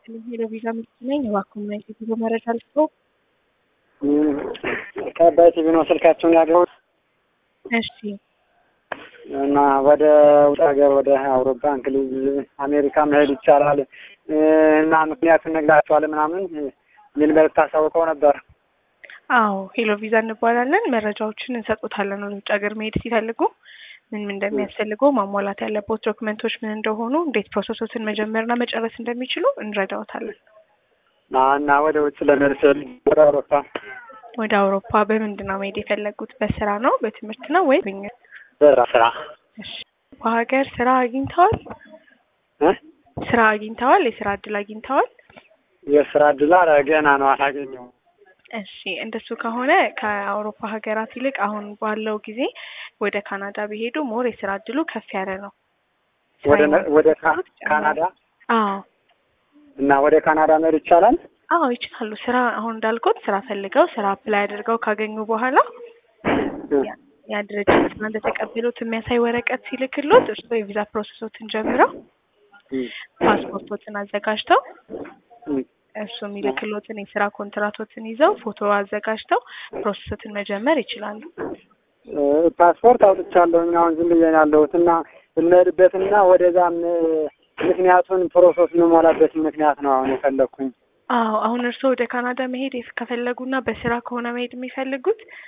ሄሎ ቪዛ ምርት ነኝ። እባክዎ ምን አይነት የጉዞ መረጃ ልስጥዎ? ከአባይ ቲቪ ነው ስልካቸውን ያገኙት እሺ እና ወደ ውጭ ሀገር ወደ አውሮፓ፣ እንግሊዝ፣ አሜሪካ መሄድ ይቻላል እና ምክንያቱን ነግራቸዋል ምናምን የሚል መልዕክት አሳውቀው ነበር። አዎ ሄሎ ቪዛ እንባላለን። መረጃዎችን እንሰጦታለን። ወደ ውጭ ሀገር መሄድ ሲፈልጉ ምን ምን እንደሚያስፈልገው ማሟላት ያለበት ዶክመንቶች ምን እንደሆኑ፣ እንዴት ፕሮሰሶችን መጀመርና መጨረስ እንደሚችሉ እንረዳዎታለን። እና ወደ ውጭ ለመሄድ ስል ወደ አውሮፓ ወደ አውሮፓ በምንድን ነው መሄድ የፈለጉት? በስራ ነው በትምህርት ነው ወይ? ስራ ስራ እሺ በሀገር ስራ አግኝተዋል? እ ስራ አግኝተዋል? የስራ እድል አግኝተዋል? የስራ እድል ኧረ ገና ነው አላገኘሁም። እሺ እንደሱ ከሆነ ከአውሮፓ ሀገራት ይልቅ አሁን ባለው ጊዜ ወደ ካናዳ ቢሄዱ ሞር የስራ እድሉ ከፍ ያለ ነው። ወደ ወደ ካ- ካናዳ አዎ እና ወደ ካናዳ መሄድ ይቻላል? አዎ ይችላሉ። ስራ አሁን እንዳልኩት ስራ ፈልገው ስራ አፕላይ አድርገው ካገኙ በኋላ ያ- ያ ድርጅት እና እንደተቀበሉት የሚያሳይ ወረቀት ሲልክሎት እርስዎ የቪዛ ፕሮሰሶትን ጀምረው ፓስፖርቶትን አዘጋጅተው እም። እሱ የሚልክሎትን የስራ ኮንትራቶትን ይዘው ፎቶ አዘጋጅተው ፕሮሰሶትን መጀመር ይችላሉ። እ ፓስፖርት አውጥቻለሁኝ አሁን ዝም ብዬ ነው ያለሁት እና የምሄድበትና ወደዛም ምክንያቱን ፕሮሰስ የምሞላበትን ምክንያት ነው አሁን የፈለግኩኝ። አዎ አሁን እርስዎ ወደ ካናዳ መሄድ የፍ- ከፈለጉና በስራ ከሆነ መሄድ የሚፈልጉት